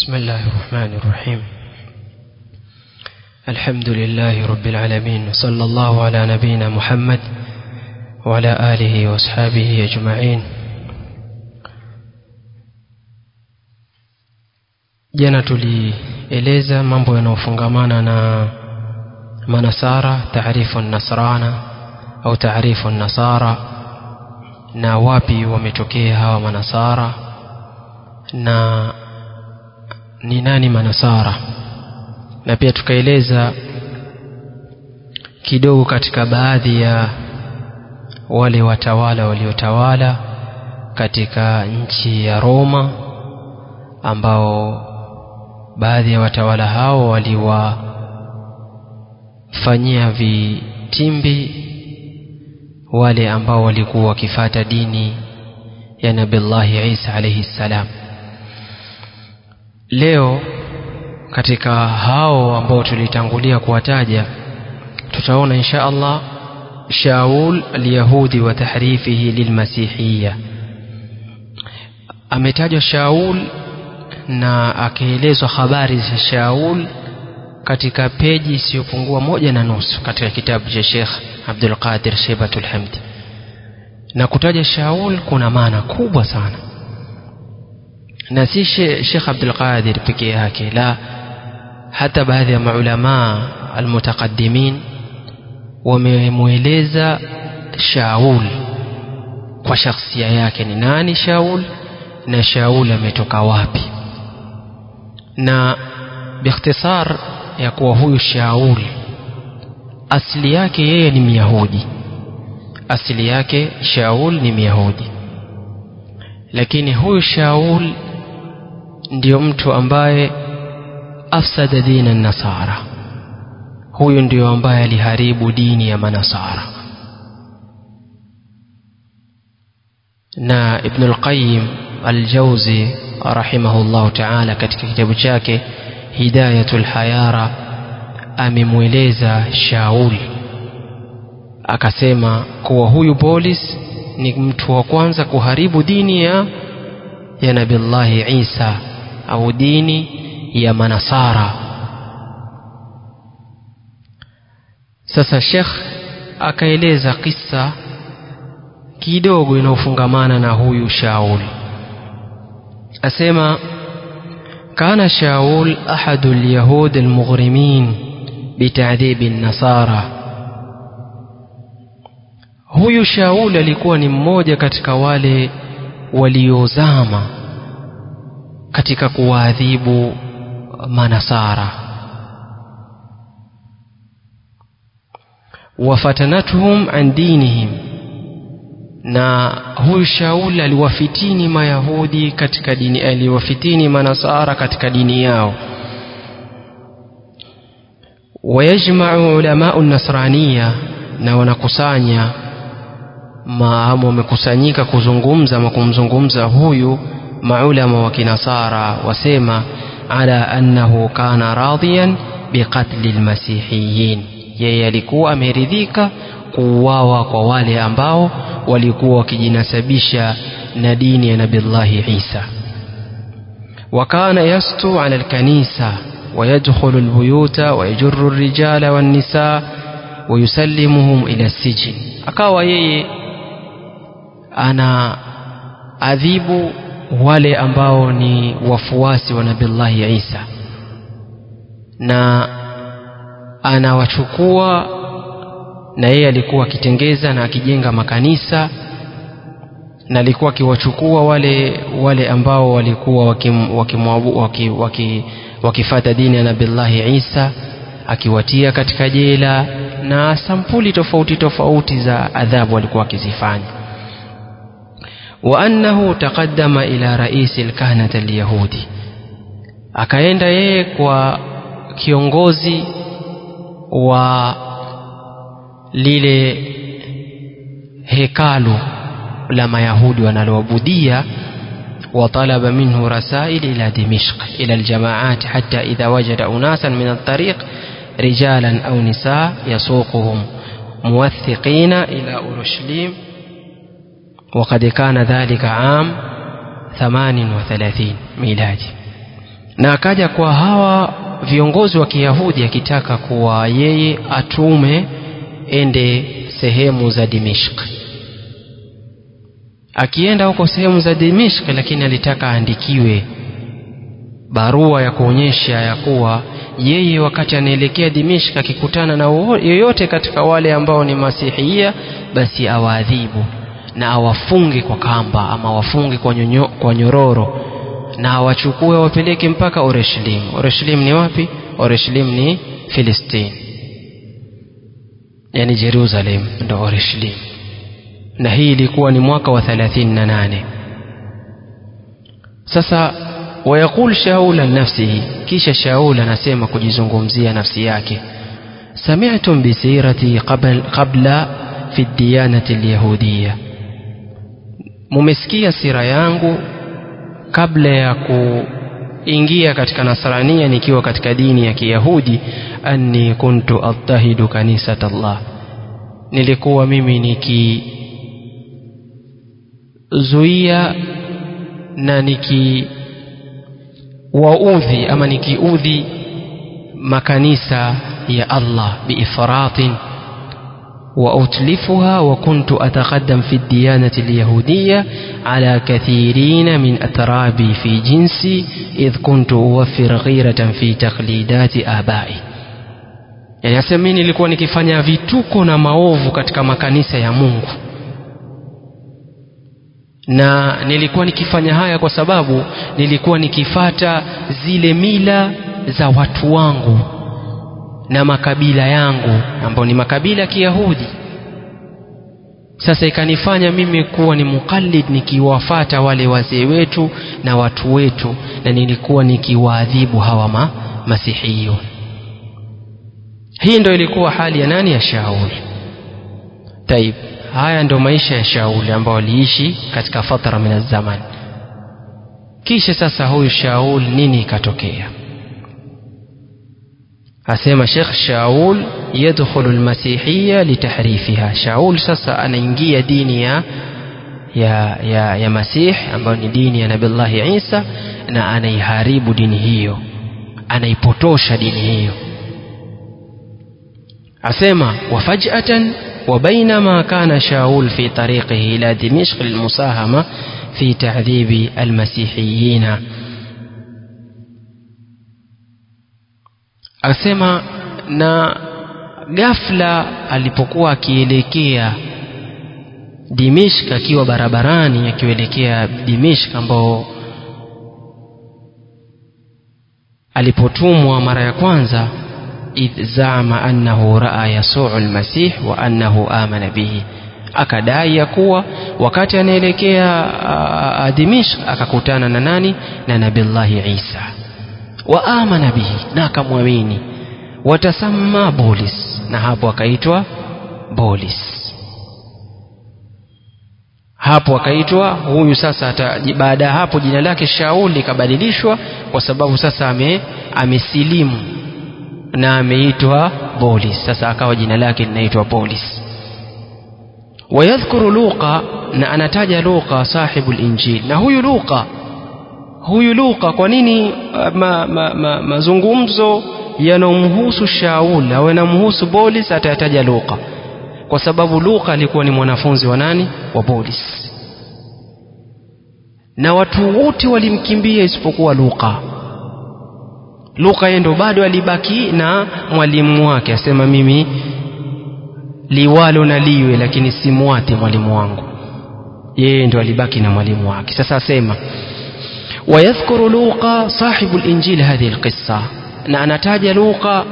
بسم الله الرحمن الرحيم الحمد لله رب العالمين وصلى الله على نبينا محمد وعلى آله وأصحابه أجمعين jana tulieleza mambo yanayofungamana na manasara taarifu nasrana au taarifu nasara na wapi wametokea hawa manasara na ni nani manasara na pia tukaeleza kidogo katika baadhi ya wale watawala waliotawala katika nchi ya Roma ambao baadhi ya watawala hao waliwafanyia vitimbi wale ambao walikuwa wakifata dini ya Nabillahi Isa alayhi salam leo katika hao ambao tulitangulia kuwataja tutaona insha Allah Shaul al-Yahudi wa tahrifihi lilmasihiyya ametajwa Shaul na akaelezwa habari za Shaul katika peji isiyopungua moja na nusu katika kitabu cha Sheikh Abdul Qadir Shebatul Hamd na kutaja Shaul kuna maana kubwa sana na si Sheikh Abdul Qadir pekee yake la hata baadhi ya maulama almutaqaddimin wamemweleza Shaul kwa shakhsia yake ni nani Shaul na Shaul ametoka wapi na biikhtisar ya kuwa huyu Shaul asili yake yeye ni Myahudi asili yake Shaul ni Myahudi lakini huyu Shaul ndiyo mtu ambaye afsada dina nasara huyu ndiyo ambaye aliharibu dini ya manasara na Ibn al-Qayyim al-Jawzi rahimahullahu ta'ala katika kitabu chake Hidayatul Hayara amemweleza Shaul akasema kuwa huyu Bolis ni mtu wa kwanza kuharibu dini ya ya Nabillahi Isa au dini ya manasara sasa Sheikh akaeleza kisa kidogo inayofungamana na huyu Shaul asema كان شاول أحد اليهود المغرمين بتعذيب النصارى huyu Shaul alikuwa ni mmoja katika wale waliozama katika kuwaadhibu manasara wafatanatuhum an dinihim na huyu Shaul aliwafitini mayahudi katika dini aliwafitini manasara katika dini yao wayajma'u ulama'u nasraniya na wanakusanya maamu wamekusanyika kuzungumza ama kumzungumza huyu maulama wa kinasara wasema ala annahu kana radiyan biqatli almasihiyin yeye alikuwa ameridhika kuuawa kwa wale ambao walikuwa wakijinasabisha na dini ya nabillahi Isa وكان يسطو على الكنيسة ويدخل البيوت ويجر الرجال والنساء ويسلمهم إلى السجن akawa yeye ana adhibu wale ambao ni wafuasi wa nabillahi Isa na anawachukua na yeye alikuwa akitengeza na akijenga makanisa na alikuwa akiwachukua wale wale ambao walikuwa wakifata waki, waki, waki dini ya nabillahi Isa akiwatia katika jela na sampuli tofauti tofauti za adhabu alikuwa akizifanya wa annahu taqaddama ila rais alkahnat alyahudi akaenda yeye kwa kiongozi wa lile hekalu la mayahudi wanaloabudia وطلب منه رسائل إلى دمشق إلى الجماعات حتى إذا وجد أناسا من الطريق رجالا أو نساء يسوقهم موثقين إلى أورشليم وقد كان ذلك عام 38 ميلادي na akaja kwa hawa viongozi wa Kiyahudi akitaka kuwa yeye atume ende sehemu za Dimishk akienda huko sehemu za Dimishk lakini alitaka aandikiwe barua ya kuonyesha ya kuwa yeye wakati anaelekea Dimishk akikutana na yoyote katika wale ambao ni masihia basi awaadhibu na awafunge kwa kamba ama awafunge kwa, nyonyo, kwa nyororo na awachukue awapeleke mpaka Oreshlim. Oreshlim ni wapi? Oreshlim ni Filistini, yani Jerusalem ndo Oreshlim, na hii ilikuwa ni mwaka wa 38 sasa wayaqul shaul an nafsihi kisha shaul anasema kujizungumzia nafsi yake sami'tum bi sirati qabla fi diyanati alyahudiyya mumesikia sira yangu kabla ya kuingia katika nasrania nikiwa katika dini ya kiyahudi anni kuntu attahidu kanisat Allah nilikuwa mimi nikizuia na niki waudhi ama nikiudhi makanisa ya Allah biifratin وأتلفها وكنت أتقدم في الديانة اليهودية على كثيرين من أترابي في جنسي إذ كنت أوفر غيرة في تقليدات آبائي yani asema mimi nilikuwa nikifanya vituko na maovu katika makanisa ya Mungu na nilikuwa nikifanya haya kwa sababu nilikuwa nikifata zile mila za watu wangu na makabila yangu ambao ni makabila ya Kiyahudi. Sasa ikanifanya mimi kuwa ni mukallid nikiwafata wale wazee wetu na watu wetu, na nilikuwa nikiwaadhibu hawa ma, masihiyun. Hii ndo ilikuwa hali ya nani? Ya Shaul. Taib, haya ndo maisha ya Shaul ambao aliishi katika fatra min zaman. Kisha sasa huyu Shaul nini ikatokea? asema Sheikh Shaul yadkhulu almasihiyya litahrifiha. Shaul sasa anaingia dini ya ya ya, ya Masih ambayo ni dini ya Nabillahi Isa na anaiharibu dini hiyo, anaipotosha dini hiyo. Asema wafajatan وبينما كان شاول في طريقه إلى دمشق للمساهمة في تعذيب المسيحيين asema na ghafla alipokuwa akielekea Dimishk akiwa barabarani akielekea Dimishk ambao alipotumwa mara ya kwanza idh zama annahu raa yasuu almasih wa annahu amana bihi akadai ya kuwa wakati anaelekea Dimishk akakutana na nani na nabillahi Isa wa amana bihi na akamwamini watasamma bolis na hapo akaitwa bolis hapo akaitwa huyu sasa baada ya hapo jina lake Shaul likabadilishwa kwa sababu sasa ame amesilimu na ameitwa bolis sasa akawa jina lake linaitwa bolis wayadhkuru Luqa na anataja Luqa sahibu linjil na huyu Luqa huyu Luka kwa nini ma, ma, ma, mazungumzo yanomhusu Shaul au yanamhusu Bolis atayataja Luka kwa sababu Luka alikuwa ni mwanafunzi wa nani wa Bolis na watu wote walimkimbia isipokuwa Luka Luka yeye ndo bado alibaki na mwalimu wake asema mimi liwalo na liwe lakini simwate mwalimu wangu yeye ndo alibaki na mwalimu wake sasa asema ويذكر لوقا صاحب الإنجيل هذه القصة na anataja Luka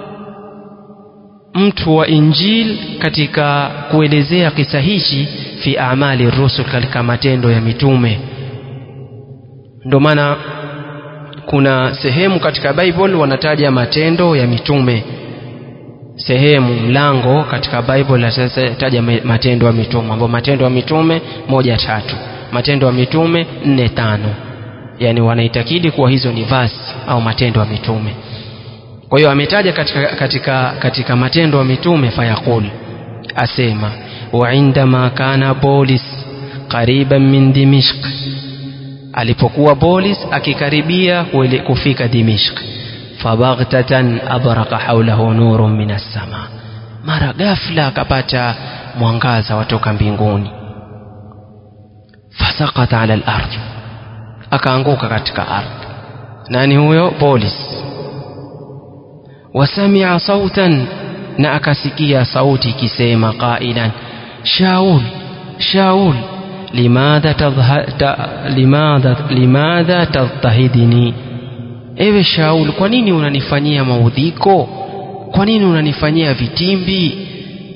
mtu wa Injil katika kuelezea kisa hichi fi amali rusul, katika matendo ya mitume. Ndio maana kuna sehemu katika Bible wanataja matendo ya mitume, sehemu mlango katika Bible anataja matendo ya mitume, ambapo matendo ya mitume moja tatu, matendo ya mitume nne tano yani wanaitakidi kuwa hizo ni vasi au matendo ya mitume kwa hiyo ametaja katika, katika, katika matendo ya mitume fayaqul asema wa indama kana bolis qariban min dimishq alipokuwa bolis akikaribia kufika dimishk fabaghtatan abraka haulahu nurun min assama mara ghafla akapata mwangaza watoka mbinguni fasakata ala lardh akaanguka katika ardhi nani huyo bolis wasamia sautan na akasikia sauti ikisema qailan shaul shaul limadha tadha, ta, limadha, limadha tadhtahidini ewe shaul kwa nini unanifanyia maudhiko kwa nini unanifanyia vitimbi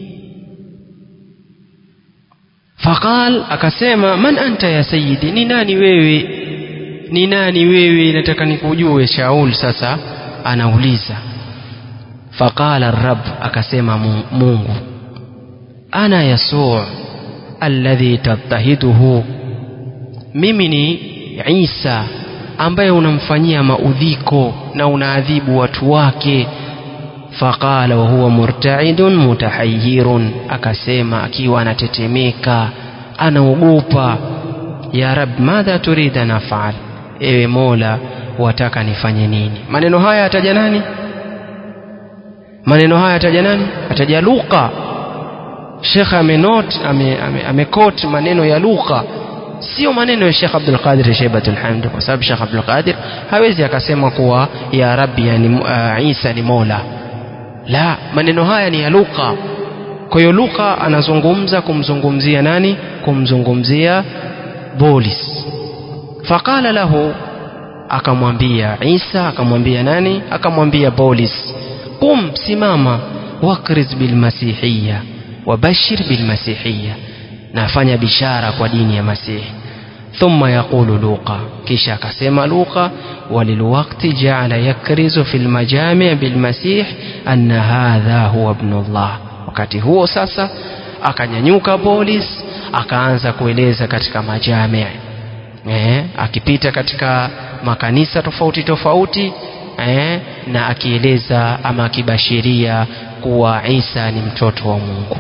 faqal akasema man anta ya sayidi ni nani wewe ni nani wewe nataka nikujue shaul sasa anauliza faqala rab akasema mungu ana yasuu alladhi tattahiduhu mimi ni isa ambaye unamfanyia maudhiko na unaadhibu watu wake faqala wa huwa murtaidun mutahayyirun akasema akiwa anatetemeka anaogopa ya rab madha turida nafal ewe mola wataka nifanye nini maneno haya ataja nani maneno haya ataja nani ataja luqa shekhe amenot amekot ame, ame maneno ya lugha sio maneno ya Sheikh Abdul Qadir Shaibatul Hamd kwa sababu Sheikh Abdul Qadir hawezi akasema kuwa ya Rabbi yani uh, Isa ni Mola la maneno haya ni ya lugha kwa hiyo lugha anazungumza kumzungumzia nani kumzungumzia Bolis faqala lahu akamwambia Isa akamwambia nani akamwambia Bolis qum simama wakriz bilmasihiyya wabashir bilmasihiyya nafanya bishara kwa dini ya masihi thumma yaqulu luqa kisha akasema luqa walilwaqti jaala yakrizu fi lmajami bilmasih anna hadha huwa ibnullah wakati huo sasa akanyanyuka polis akaanza kueleza katika majami eh, akipita katika makanisa tofauti tofauti eh, na akieleza ama akibashiria kuwa Isa ni mtoto wa Mungu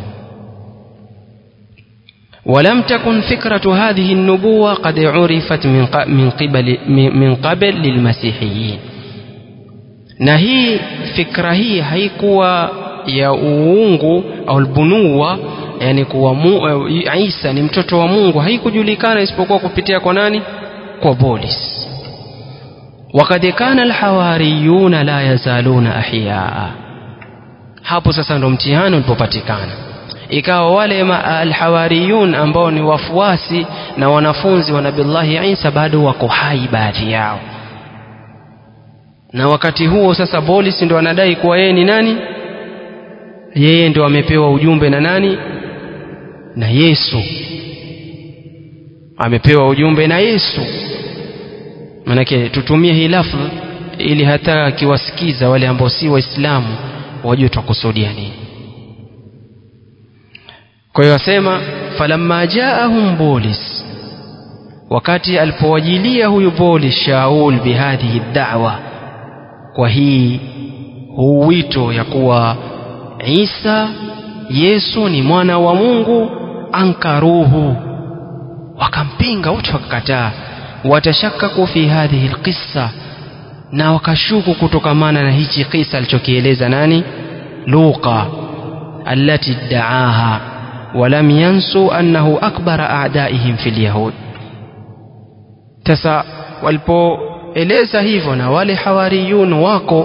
ولم تكن فكرة هذه النبوة قد عرفت من من قبل من قبل للمسيحيين na hii fikra hii haikuwa ya uungu au albunuwa yani kuwa mu, Isa ni mtoto wa Mungu haikujulikana isipokuwa kupitia kwa nani kwa Bolis وقد كان الحواريون لا يزالون أحياء hapo sasa ndo mtihani ulipopatikana ikawa wale alhawariyun ambao ni wafuasi na wanafunzi wa nabillahi Isa bado wako hai baadhi yao na wakati huo sasa Bolis ndo anadai kuwa yeye ni nani yeye ndo amepewa ujumbe na nani na Yesu amepewa ujumbe na Yesu manake tutumie hii lafdh ili hata akiwasikiza wale ambao si waislamu wajue twakusudia nini kwa hiyo asema falamma jaahum bolis wakati alipowajilia huyu bolis shaul bihadhihi da'wa kwa hii huu wito ya kuwa Isa Yesu ni mwana wa Mungu ankaruhu wakampinga wote wakakataa watashakaku fi hadhihi alqissa na wakashuku kutokamana na hichi kisa alichokieleza nani Luqa allati daaha ولم ينسوا أنه أكبر أعدائهم في اليهود sasa walipoeleza hivyo na wale hawariyun wako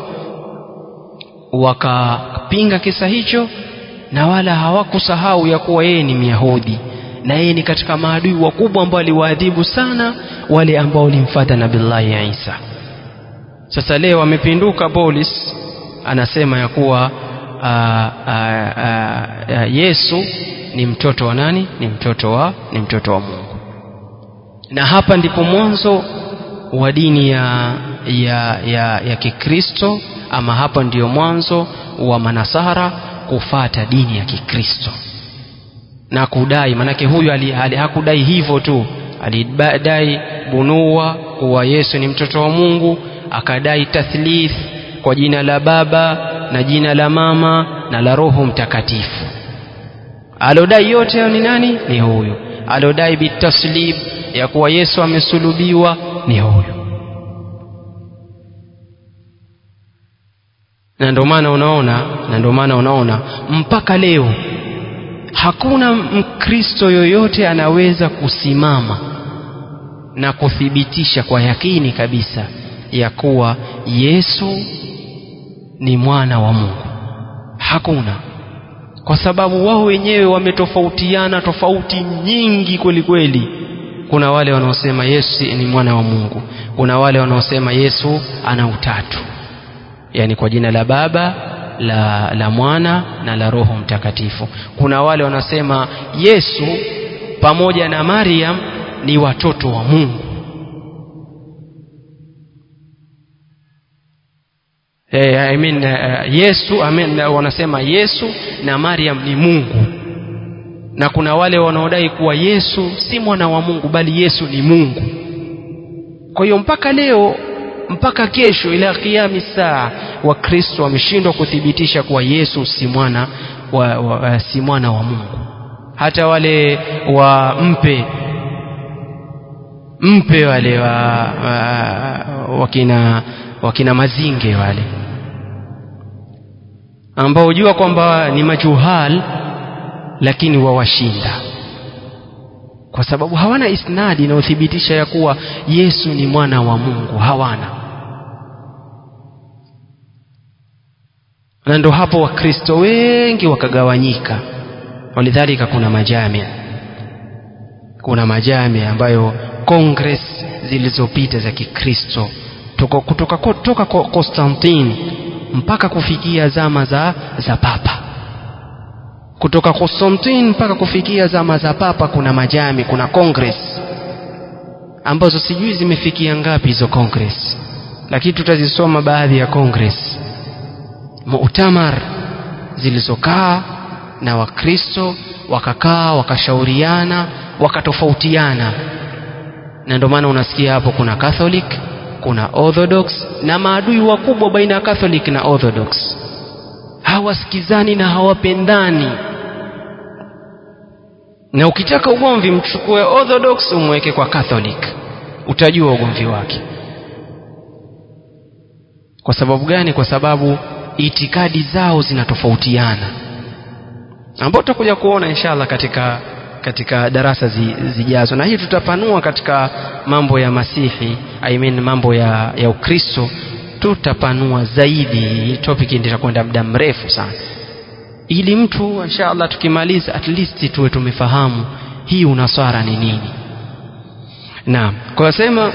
wakapinga kisa hicho na wala hawakusahau ya kuwa yeye ni myahudi na yeye ni katika maadui wakubwa ambao aliwaadhibu sana wale ambao walimfuata nabillahi Isa sasa leo amepinduka Bolis anasema ya kuwa a, a, a, a, Yesu ni mtoto wa nani ni mtoto wa ni mtoto wa Mungu na hapa ndipo mwanzo wa dini ya ya ya, ya Kikristo ama hapa ndiyo mwanzo wa manasara kufata dini ya Kikristo na kudai manake huyu ali, ali, hakudai hivyo tu alidai bunua kuwa Yesu ni mtoto wa Mungu akadai tathlith kwa jina la baba na jina la mama na la roho mtakatifu alodai yote hayo ni nani ni huyu alodai bitaslib ya kuwa Yesu amesulubiwa ni huyu na ndio maana unaona na ndio maana unaona mpaka leo hakuna mkristo yoyote anaweza kusimama na kuthibitisha kwa yakini kabisa ya kuwa Yesu ni mwana wa Mungu hakuna kwa sababu wao wenyewe wametofautiana tofauti nyingi kweli kweli kuna wale wanaosema Yesu ni mwana wa Mungu kuna wale wanaosema Yesu ana utatu yani kwa jina la Baba la, la Mwana na la Roho Mtakatifu. Kuna wale wanasema Yesu pamoja na Mariam ni watoto wa Mungu. Eh, I mean, uh, Yesu I mean, uh, wanasema Yesu na Mariam ni Mungu, na kuna wale wanaodai kuwa Yesu si mwana wa Mungu bali Yesu ni Mungu. Kwa hiyo mpaka leo mpaka kesho ila kiami saa wakristo wameshindwa kuthibitisha kuwa yesu si mwana wa, wa, si mwana wa mungu hata wale wa mpe mpe wale wa, wa, wakina, wakina mazinge wale ambao hujua kwamba ni majuhal lakini wawashinda kwa sababu hawana isnadi inayothibitisha ya kuwa Yesu ni mwana wa Mungu, hawana. Na ndo hapo Wakristo wengi wakagawanyika. Walidhalika, kuna majamia, kuna majamia ambayo kongres zilizopita za Kikristo kutoka kutoka kutoka Konstantini mpaka kufikia zama za, za Papa kutoka Konstantin mpaka kufikia zama za Papa kuna majami, kuna congress ambazo sijui zimefikia ngapi hizo congress, lakini tutazisoma baadhi ya congress mu'tamar zilizokaa na Wakristo wakakaa wakashauriana wakatofautiana, na ndio maana unasikia hapo kuna Catholic, kuna Orthodox na maadui wakubwa baina ya Catholic na Orthodox hawasikizani na hawapendani na ukitaka ugomvi mchukue orthodox umweke kwa catholic utajua ugomvi wake kwa sababu gani kwa sababu itikadi zao zinatofautiana ambao tutakuja kuona inshallah katika katika darasa zi, zijazo na hii tutapanua katika mambo ya masihi I mean mambo ya, ya ukristo tutapanua zaidi topic ndio kwenda muda mrefu sana ili mtu inshallah tukimaliza at least tuwe tumefahamu hii unaswara ni nini naam kwa sema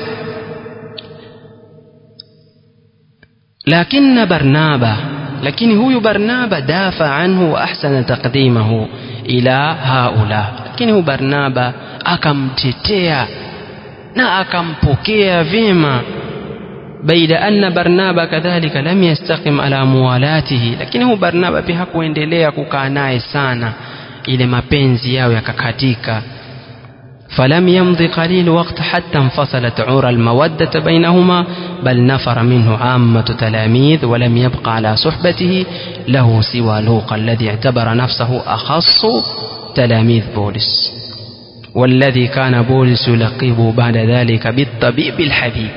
lakini barnaba lakini huyu barnaba dafa anhu wa ahsana taqdimahu ila haula lakini huyu barnaba akamtetea na akampokea vyema بيد أن برنابا كذلك لم يستقم على موالاته lakini huu Barnaba pia hakuendelea kukaa naye sana ile mapenzi yao yakakatika فلم يمضي قليل وقت حتى انفصلت عور المودة بينهما بل نفر منه عامة تلاميذ ولم يبق على صحبته له سوى لوقا الذي اعتبر نفسه أخص تلاميذ بولس والذي كان بولس يلقبه بعد ذلك بالطبيب الحبيب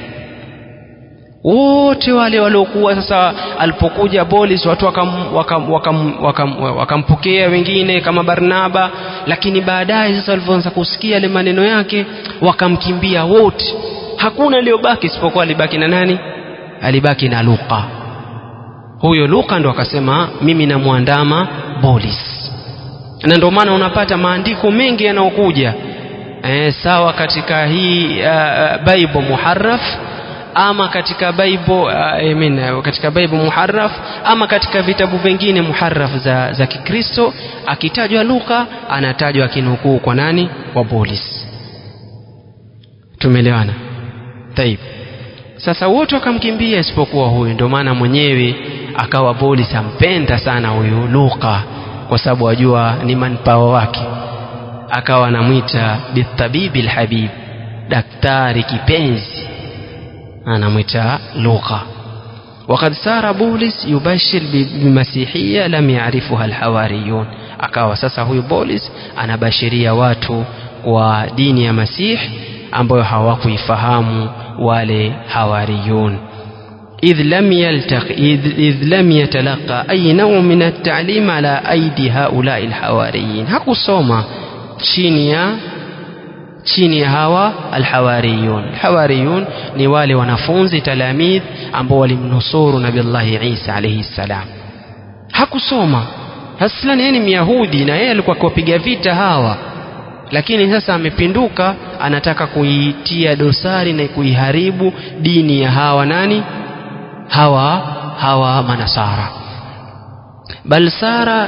wote wale waliokuwa sasa alipokuja Bolis watu wakampokea wakam, wakam, wakam, wakam wengine kama Barnaba, lakini baadaye sasa walivyoanza kusikia yale maneno yake wakamkimbia wote, hakuna aliyobaki isipokuwa alibaki na nani? Alibaki na Luka. Huyo Luka ndo akasema mimi namwandama Bolis, na ndio maana unapata maandiko mengi yanayokuja eh, sawa katika hii uh, Bible muharraf ama katika Bible uh, I mean, katika Bible muharraf ama katika vitabu vingine muharraf za, za Kikristo akitajwa Luka anatajwa akinukuu kwa nani? Kwa Bolis. Tumeelewana? Taib. Sasa wote wakamkimbia isipokuwa huyu, ndio maana mwenyewe akawa Bolis ampenda sana huyu Luka kwa sababu ajua ni manpao wake, akawa anamwita bitabibi lhabib, daktari kipenzi anamwita Luka. Wakad sara Bolis yubashir bimasihiya lam yarifuha alhawariyun, akawa sasa huyu Bolis anabashiria watu kwa dini ya Masihi ambayo hawakuifahamu wale hawariyun إذ لم يلتق إذ, إذ لم يتلقى أي نوع من التعليم على أيدي هؤلاء الحواريين hakusoma chini ya chini ya hawa alhawariyun alhawariyun ni wale wanafunzi talamidh ambao walimnusuru nabillahi isa alaihi ssalam hakusoma aslan yeye ni myahudi na yeye alikuwa akiwapiga vita hawa lakini sasa amepinduka anataka kuitia dosari na kuiharibu dini ya hawa nani hawa hawa manasara bal sara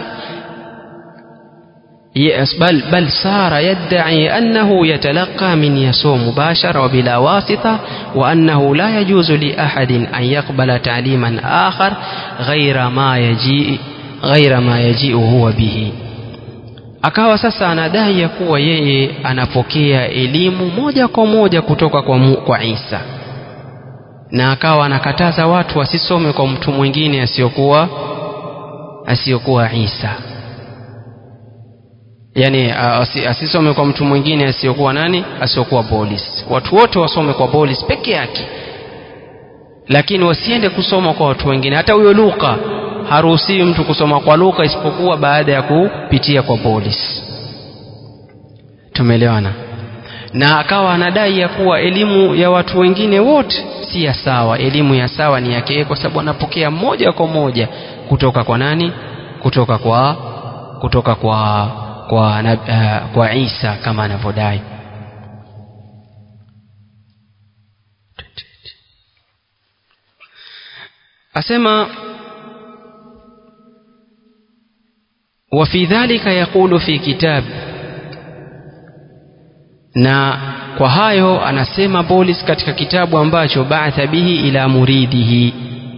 yes بل بل صار يدعي أنه يتلقى من يسوع مباشرة وبلا واسطة وأنه لا يجوز لأحد أن يقبل تعليما آخر غير ما يجيء غير ما يجيء هو به akawa sasa anadai ya kuwa yeye anapokea elimu moja kwa moja kutoka kwa, mu, kwa Isa na akawa anakataza watu wasisome kwa mtu mwingine asiyokuwa asiyokuwa Isa yani asisome kwa mtu mwingine asiyokuwa nani asiyokuwa Bolis watu wote wasome kwa Bolis peke yake lakini wasiende kusoma kwa watu wengine hata huyo Luka haruhusiwi mtu kusoma kwa Luka isipokuwa baada ya kupitia kwa Bolis tumeelewana na akawa anadai ya kuwa elimu ya watu wengine wote si ya sawa elimu ya sawa ni yake kwa sababu anapokea moja kwa moja kutoka kwa nani kutoka kwa kutoka kwa kwa, uh, kwa Isa kama anavyodai asema وفي ذلك يقول في كتاب na kwa hayo anasema Bolis katika kitabu ambacho ba'atha bihi ila muridihi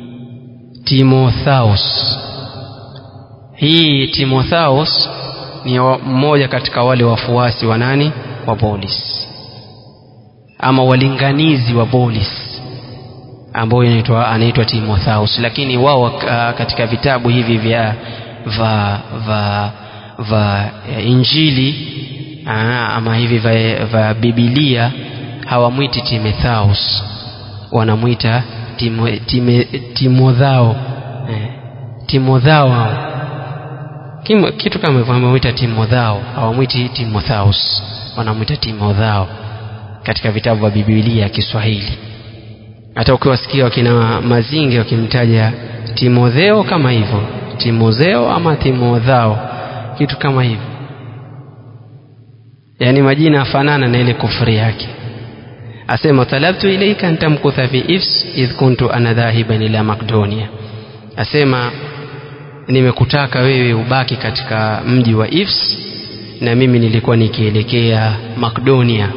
Timotheus hii Timotheus ni mmoja katika wale wafuasi wa nani wa Bolis ama walinganizi wa Bolis ambao inaitwa anaitwa Timotheus lakini wao katika vitabu hivi vya va va va Injili aa, ama hivi vya, vya Biblia hawamwiti Timotheus wanamwita timo, time, Timothao eh, Timothao kitu kama hivyo wamemwita Timothao hawamwiti Timotheus wanamwita Timothao katika vitabu vya Biblia ya Kiswahili hata ukiwasikia wakina Mazinge wakimtaja Timotheo kama hivyo Timotheo ama Timothao kitu kama hivyo yani majina afanana na ile kufri yake asema talabtu ilaika an tamkutha fi ifs idh kuntu ana dhahiban ila Makedonia asema nimekutaka wewe ubaki katika mji wa Ifs na mimi nilikuwa nikielekea Makedonia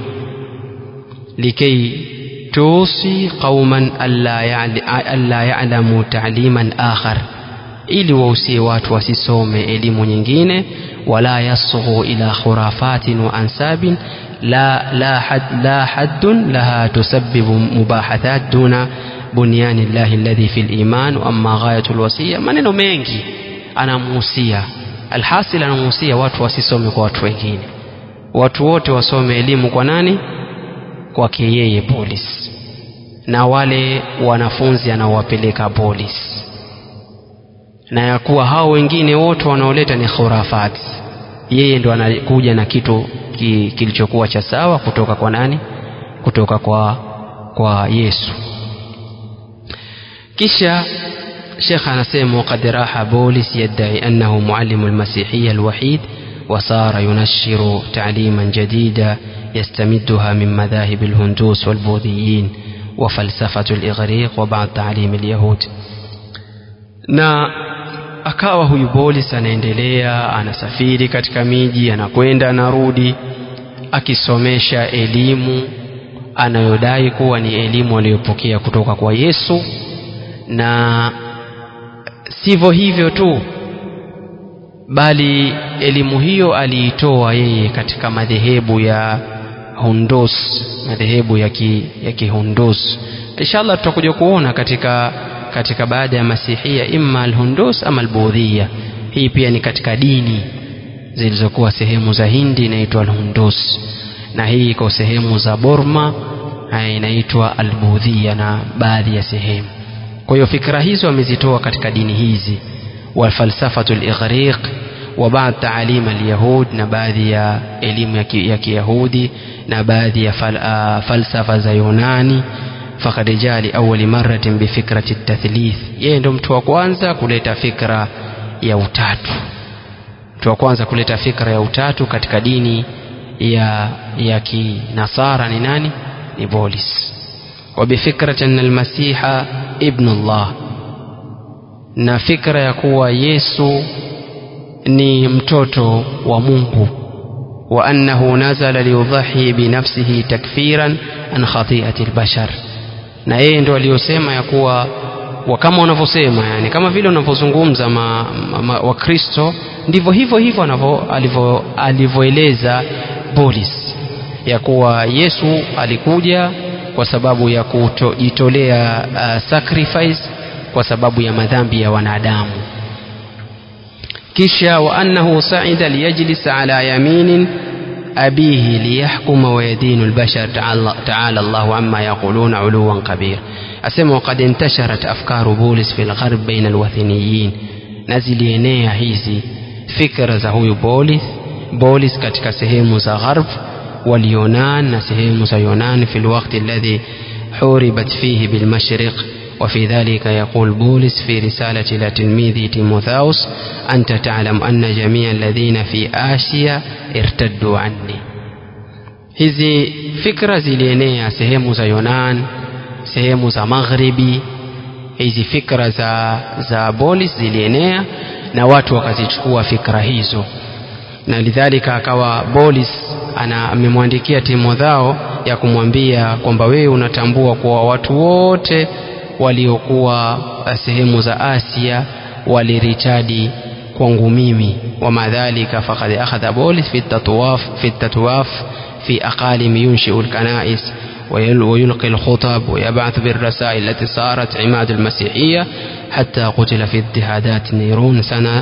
likay tusi qauman alla ya'lamu ta'liman akhar ili wausie watu wasisome elimu nyingine wala yasghu ila khurafatin wa ansabin la la had la haddun laha tusabbibu mubahathat duna bunyani llahi alladhi fil iman wa amma ghayatul wasiya maneno mengi anamuhusia alhasil anamuhusia watu wasisome kwa watu wengine watu wote wasome elimu kwa nani kwake yeye polis na wale wanafunzi anaowapeleka polis na ya kuwa hao wengine wote wanaoleta ni khurafat yeye ndo anakuja na kitu ki, kilichokuwa cha sawa kutoka kwa nani kutoka kwa kwa Yesu kisha شيخ anasema وقد راح بولس يدعي أنه معلم المسيحية الوحيد وصار ينشر تعليما جديدا يستمدها من مذاهب الهندوس والبوذيين وفلسفة الإغريق وبعض تعليم اليهود na akawa huyu Bolis anaendelea anasafiri katika miji anakwenda anarudi akisomesha elimu anayodai kuwa ni elimu aliyopokea kutoka kwa Yesu na sivyo hivyo tu bali elimu hiyo aliitoa yeye katika madhehebu ya Hundus madhehebu ya ki, ya kihundus inshallah tutakuja kuona katika katika baada ya masihia imma alhundus ama albudhia hii pia ni katika dini zilizokuwa sehemu za Hindi inaitwa alhundus na hii iko sehemu za Burma inaitwa Albudhia na baadhi ya sehemu. Kwa hiyo fikra hizo wamezitoa katika dini hizi, walfalsafatu lighriq wa baadhi taalim alyahud, na baadhi ya elimu ya Kiyahudi na baadhi ya fal, uh, falsafa za Yunani. Fakad jaa liawali maratin bifikrati tathlith, yeye ndo mtu wa kwanza kuleta fikra ya utatu, mtu wa kwanza kuleta fikra ya utatu katika dini ya, ya kinasara ni nani? Ni Bolis. Wa bifikrati anna almasiha ibnu Allah, na fikra ya kuwa Yesu ni mtoto wa Mungu wa annahu nazala liudhahi binafsihi takfiran an khati'ati albashar, na yeye ndo aliyosema ya kuwa wa kama wanavyosema yani, kama vile unavyozungumza Wakristo ndivyo hivyo hivyo alivyoeleza Bolis ya kuwa Yesu alikuja kwa sababu ya kujitolea uh, sacrifice kwa sababu ya madhambi ya wanadamu kisha wa annahu saida liyajlis ala yaminin abihi liyahkuma wa yadinu albashar taala Allahu amma yaquluna uluwan kabir asema waqad intasharat afkaru Bolis fi lgharb baina alwathiniyin na zilienea hizi fikra za huyu Bolis Bolis katika sehemu za gharb واليونان na sehemu za Yunan في الوقت الذي حوربت فيه بالمشرق وفي ذلك يقول بولس في رسالة إلى تلميذه تيموثاوس أنت تعلم أن جميع الذين في آسيا ارتدوا عني hizi fikra zilienea sehemu za Yunan sehemu za magharibi hizi fikra za, za Bolis zilienea na watu wakazichukua fikra hizo na lidhalika akawa Bolis ana amemwandikia Timothao ya kumwambia kwamba wewe unatambua kuwa watu wote waliokuwa sehemu za Asia waliritadi kwangu mimi wa madhalika faqad akhadha Bolis fi tatwaf fi tatwaf fi aqalim yunshi'u al-kana'is ويلقي الخطب ويبعث بالرسائل التي صارت عماد المسيحية حتى قتل في اضطهادات نيرون سنة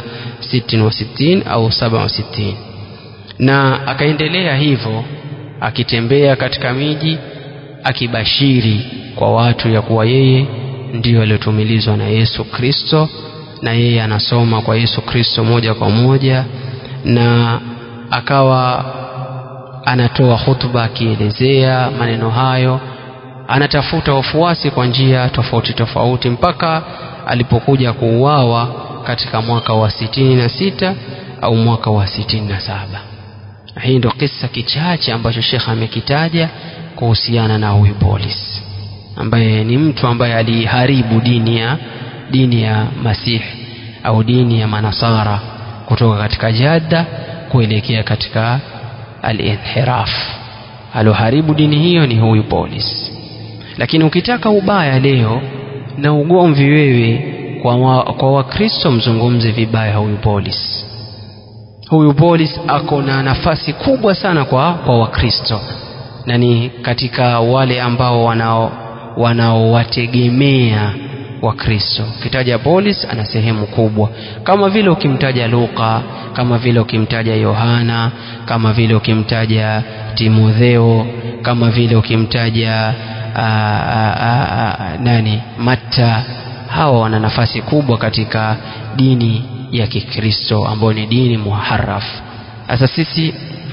66 أو 67 na akaendelea hivyo akitembea katika miji akibashiri kwa watu ya kuwa yeye ndiyo aliyotumilizwa na Yesu Kristo na yeye anasoma kwa Yesu Kristo moja kwa moja na akawa anatoa hutuba akielezea maneno hayo anatafuta wafuasi kwa njia tofauti tofauti mpaka alipokuja kuuawa katika mwaka wa sitini na sita au mwaka wa sitini na saba hii ndo kisa kichache ambacho shekh amekitaja kuhusiana na huyu Bolis ambaye ni mtu ambaye aliharibu dini ya dini ya Masihi au dini ya Manasara kutoka katika Jadda kuelekea katika al-inhiraf. Aloharibu dini hiyo ni huyu Bolis. Lakini ukitaka ubaya leo na ugomvi wewe kwa, wa, kwa Wakristo mzungumze vibaya huyu Bolis. Huyu Bolis ako na nafasi kubwa sana kwa, kwa Wakristo na ni katika wale ambao wanao wanaowategemea Wakristo. Ukitaja Bolis ana sehemu kubwa, kama vile ukimtaja Luka, kama vile ukimtaja Yohana, kama vile ukimtaja Timotheo, kama vile ukimtaja aa, aa, aa, nani Matta, hawa wana nafasi kubwa katika dini ya Kikristo ambayo ni dini muharraf. Sasa sisi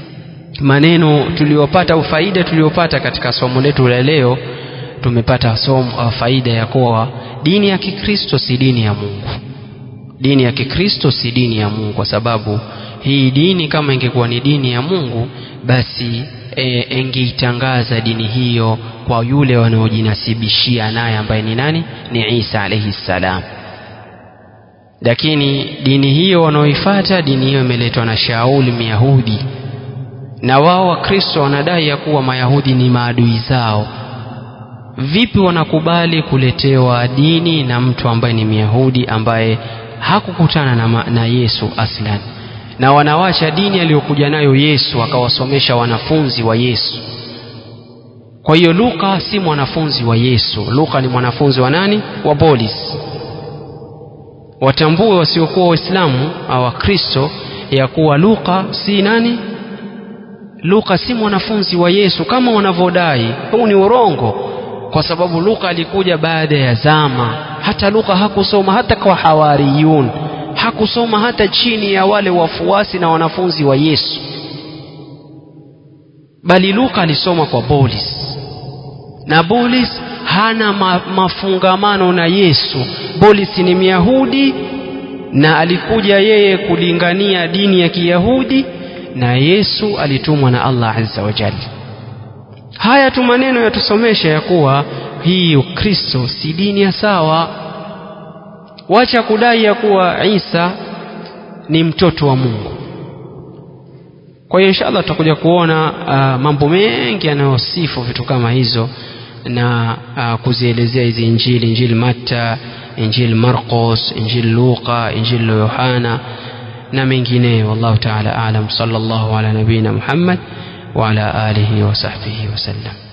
maneno tuliyopata au faida tuliyopata katika somo letu la leo tumepata somo faida ya kuwa dini ya Kikristo si dini ya Mungu. Dini ya Kikristo si dini ya Mungu, kwa sababu hii dini kama ingekuwa ni dini ya Mungu, basi e, ingeitangaza dini hiyo kwa yule wanaojinasibishia naye ambaye ni nani? Ni Isa alayhi salam. Lakini dini hiyo wanaoifuata, dini hiyo imeletwa na Shauli Myahudi, na wao Wakristo wanadai ya kuwa Mayahudi ni maadui zao vipi wanakubali kuletewa dini na mtu ambaye ni Myahudi ambaye hakukutana na, na Yesu aslan, na wanawacha dini aliyokuja nayo Yesu akawasomesha wanafunzi wa Yesu. Kwa hiyo Luka si mwanafunzi wa Yesu. Luka ni mwanafunzi wa nani? Wa Bolis. Watambue wasiokuwa Waislamu au Wakristo ya kuwa Luka si nani? Luka si mwanafunzi wa Yesu kama wanavyodai. Huu ni urongo, kwa sababu Luka alikuja baada ya zama. Hata Luka hakusoma hata kwa hawariyun, hakusoma hata chini ya wale wafuasi na wanafunzi wa Yesu, bali Luka alisoma kwa Bolis, na Bolis hana ma mafungamano na Yesu. Bolis ni Myahudi na alikuja yeye kulingania dini ya Kiyahudi na Yesu alitumwa na Allah azza wa jalla. Haya tu maneno yatusomesha ya kuwa hii Ukristo si dini ya sawa. Wacha kudai ya kuwa Isa ni mtoto wa Mungu. Kwa hiyo inshallah tutakuja kuona uh, mambo mengi yanayosifu vitu kama hizo na uh, kuzielezea hizi Injili, Injili Matta, Injili Marcos, Injili Luka, Injili Yohana na mengineyo. Wallahu ta'ala a'lam. Sallallahu ala nabina Muhammad wa ala alihi wa sahbihi wasallam.